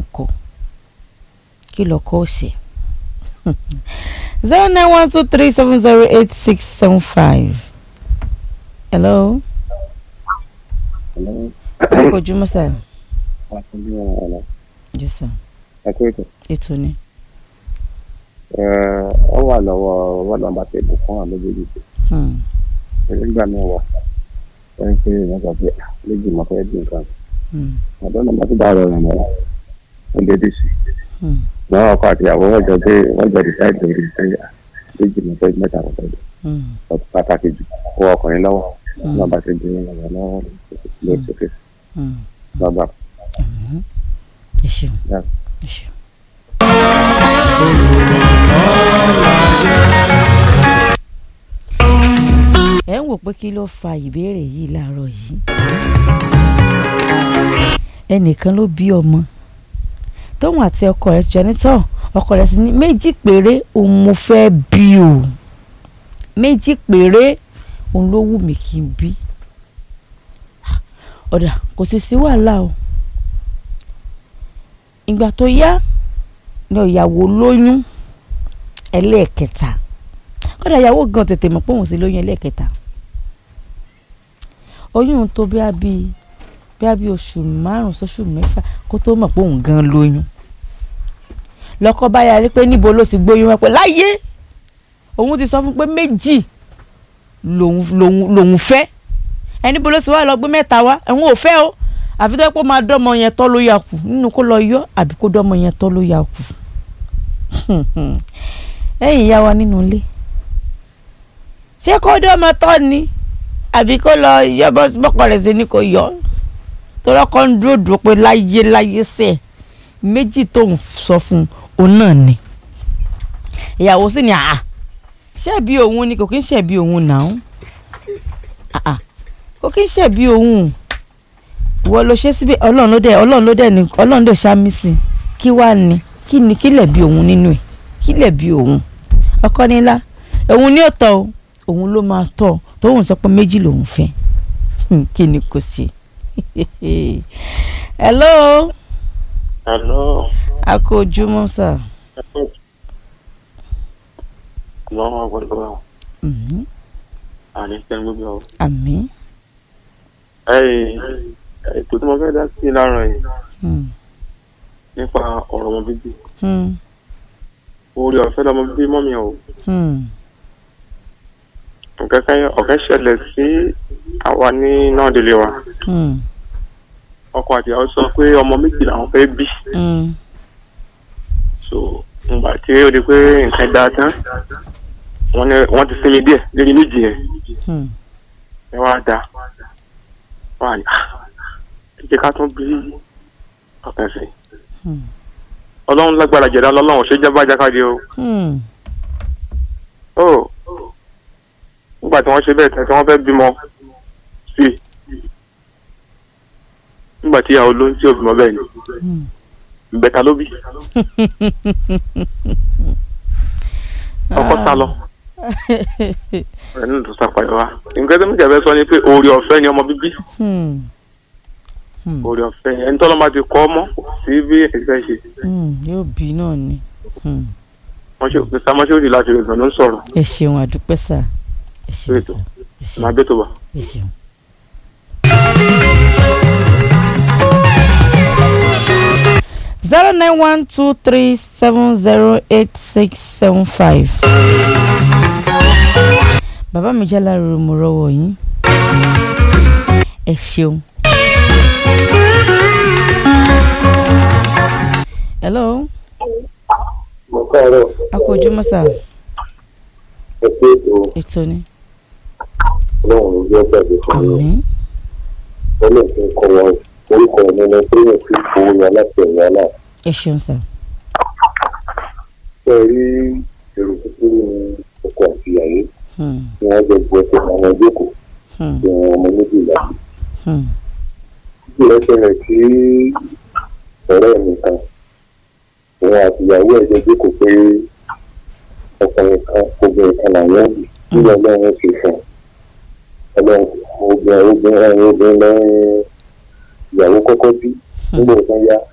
ń kọ́ kí lọ́kọ́ ó ṣe zero nine one two three seven zero eight six seven five hello ẹ kò jùmọ̀ sá jù sá ètò ni ọ wà lọ́wọ́ wọ́n lọ́n bá tẹ̀lé fún àwọn méjèèjì hmm, nígbà míì wà wọ́n ń pè é nígbà pé méjì mọ̀ fẹ́ dín nǹkan hmm, ọ̀dọ́ náà bá ti bá ọ̀rọ̀ rẹ̀ mọ́ ó lé dé sí hmm, wọn ọkọ àti ìyàwó wọn jọ pé wọn jọ decide lórí ìṣẹ́yà méjì mọ̀ fẹ́ mẹ́ta mọ̀ fẹ́ hmm, ọtí pàtàkì jù kó ọkùnrin lọ́wọ́ wọn bá ti dín ọ̀rọ̀ lọ́wọ́ lórí sókè hmm. lọ́gbà. Mhm. ẹ ṣeun Yeah. ẹ ṣeun. ẹ ń wò pé kí ló fa ìbéèrè yìí láàárọ̀ yìí ẹnìkan ló bí ọmọ tóun àti ọkọ rẹ̀ ti jọ ní tọ́ ọkọ rẹ̀ sì ní méjì péré òun mo fẹ́ bí o méjì péré òun ló wù mí kí n bí ọ̀dà kò sì sí wàhálà o ìgbà tó yá ni ìyàwó lóyún ẹlẹ́ẹ̀kẹta kódà ìyàwó gan tètè mọ̀ pé òun sì lóyún ẹlẹ́ẹ̀kẹta oyún tó bí a bí bí a bí oṣù márùn sóṣù mẹ́fà kó tó mọ̀ pé òun gan lóyún lọ́kọ bá yarí pé níbo ló ti gbóyún wá pé láyé òun ti sọ fún pé méjì lòun lòun lòun fẹ́ ẹni bó ló sì wá lọ gbé mẹ́ta wá ẹ̀hún ò fẹ́ o àfi tó yẹ kó máa dọ́mọ yẹn tọ́ ló yà kù nínú kó lọ yọ àbí kó dọ́mọ yẹn tọ́ ló yà kù ẹ̀yin ìyá wa nínú ilé ṣé kó dọ́mọ tọ́ ni àbí kó lọ yọ bọ́kọ rẹ̀ sí ni kò yọ tọ́lọ́kọ́ ń dúró dúró pé láyé láyé sẹ̀ méjì tó ń sọ fún òun náà ni ìyàwó sì ni àà ṣebí òun ni kò kí ń ṣebí òun náà àà kò kí ń ṣebí òun ìwọ ló ṣe síbi ọlọ́run ló dẹ̀ ọlọ́run ló dẹ̀ ní ọlọ́run dẹ̀ ṣáàmì sí kí wàá ní kí ni kí lẹ̀ bí òun nínú ẹ̀ kí lẹ̀ bí òun ọkọ nílá òun ní òótọ́ o òun ló máa tọ́ tóun sọ pé méjì lòun fẹ́ kí ni kò ṣe hello hello a kò ojúmọ́ sà lọ́wọ́ gbọ́dọ̀ wà Mhm. àní sẹ́ni gbogbo ọ̀. àmín ètò tí mo fẹ́ dá sí láàárọ̀ yìí Hmm. nípa ọ̀rọ̀ ọmọ bíbí Hmm. orí ọ̀fẹ́ lọmọ bíbí mọ́mi ò Hmm. ọ̀kẹ́ ṣẹlẹ̀ sí àwa ní náà délé wa Hmm. ọkọ àti ìyàwó sọ pé ọmọ méjì làwọn fẹ́ bí Hmm. so ngbà tí ó di pé nǹkan dáa tán wọ́n ní wọ́n ti sinmi díẹ̀ lórí méjì yẹn Hmm. ẹ wá da wọ́n á ní "Ah, ẹ jẹ́ ká tún bí ọ̀kan sí Hmm. ọlọ́run lágbára jẹ̀dá lọ́lọ́run ṣé jẹ́ bá jákàdé o Hmm. ó nígbà tí wọ́n ṣe bẹ́ẹ̀ tán tí wọ́n fẹ́ bímọ sí i nígbà tí ìyàwó ló ń tí ò bímọ bẹ́ẹ̀ ni Hmm. ìbẹ̀ta ló bí ọkọ sá lọ ẹni tó sàpàyọ wa nǹkan tó ń jẹ́ fẹ́ sọ ni pé oore ọ̀fẹ́ ni ọmọ bíbí Hmm. Hmm. oore ọ̀fẹ́ ẹni tó lọ́mọ ti kọ́ ọmọ sí bí ẹ̀sẹ̀ ṣe Hmm. yóò bí náà ni Hmm. wọ́n ṣe òpin sámọ́ṣẹ́ òdì láti rẹ̀ ló ń sọ̀rọ̀ ẹ ṣeun àdúpẹ́ sà ẹ ṣeun Ètò. sà ẹ ṣeun máa bẹ́ tó bá. ẹ ṣeun. zero nine one two three seven zero eight six seven five. bàbá mi jẹ́ lára mo rọwọ́ yín ẹ ṣeun. hello mo káàárọ̀ a kú ojúmọ́ sà ẹ pé ètò ètò ni ọlọ́run ló jẹ́ gbàgbé fún mi àmín ọlọ́run tó ń kọ́ wọn orúkọ mi ní pírẹ̀ sí owó yẹn láti ẹ̀yà náà ẹ ṣeun sà ṣe rí èrò kúkúrú ní ọkọ àti ìyàwó Hmm, tí wọ́n jẹ bu ẹsẹ̀ àwọn ìjókòó hmm, tí wọn ọmọ méjìlá hmm, títí rẹ̀ ṣẹlẹ̀ sí ọ̀rẹ́ mi kan òun àti ìyàwó ẹ̀ jọ jókòó pé ọkùnrin kan obìnrin kan làwọn bì nígbà ọlọ́run ṣe fún un ọlọ́run obìnrin obìnrin obìnrin lẹ́yìn ìyàwó kọ́kọ́ bí nígbà tó yá